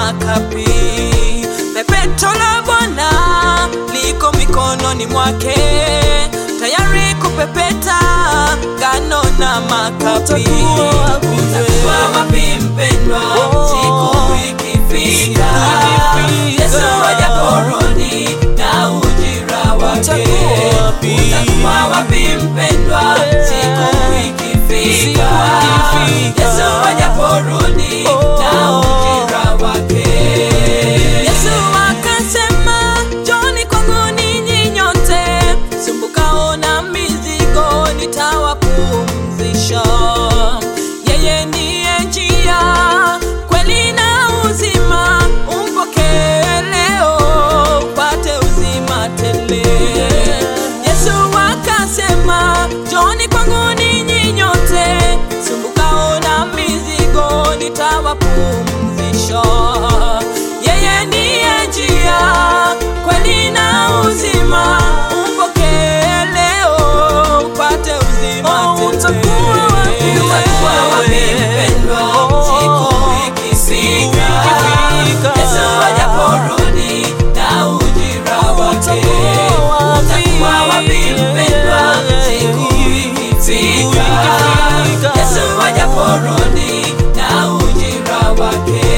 makapi. Pepeto la Bwana liko mikononi mwake, tayari kupepeta ngano na makapi. Utakuwa wapi mpendwa, siku ikifika, Yesu ajaporudi na ujira wake. Utakuwa wapi mpendwa, siku ikifika, Yesu ajaporudi na ujira wake. Yesu akasema, njoni kwangu ninyi nyote sumbukao na mizigo, nitawapumzisha. Yeye ndiye njia, kweli na uzima, umpokee leo upate uzima tele. Yesu akasema, njoni kwangu ninyi nyote sumbukao na mizigo, nitawapumzisha. Yeye ndiye njia, kweli na uzima, umpokee leo upate uzima tele. Utakuwa wapi mpendwa, siku ikifika, Yesu ajaporudi na ujira wake. Utakuwa wapi mpendwa, siku ikifika, Yesu ajaporudi na ujira wake.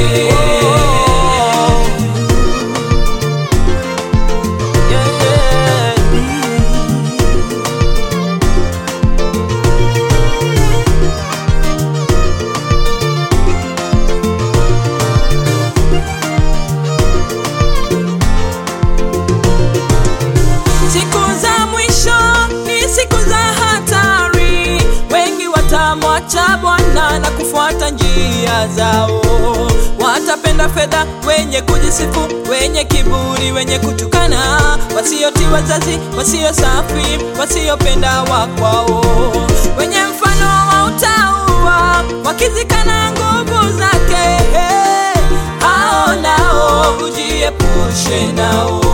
Siku za mwisho ni siku za hatari, wengi watamwacha Bwana na kufuata njia zao. Watapenda fedha, wenye kujisifu, wenye kiburi, wenye kutukana, wasiotii wazazi, wasio safi, wasiopenda wakwao, wenye mfano wa utauwa, wakizikana nguvu zake. Hao nao ujiepushe nao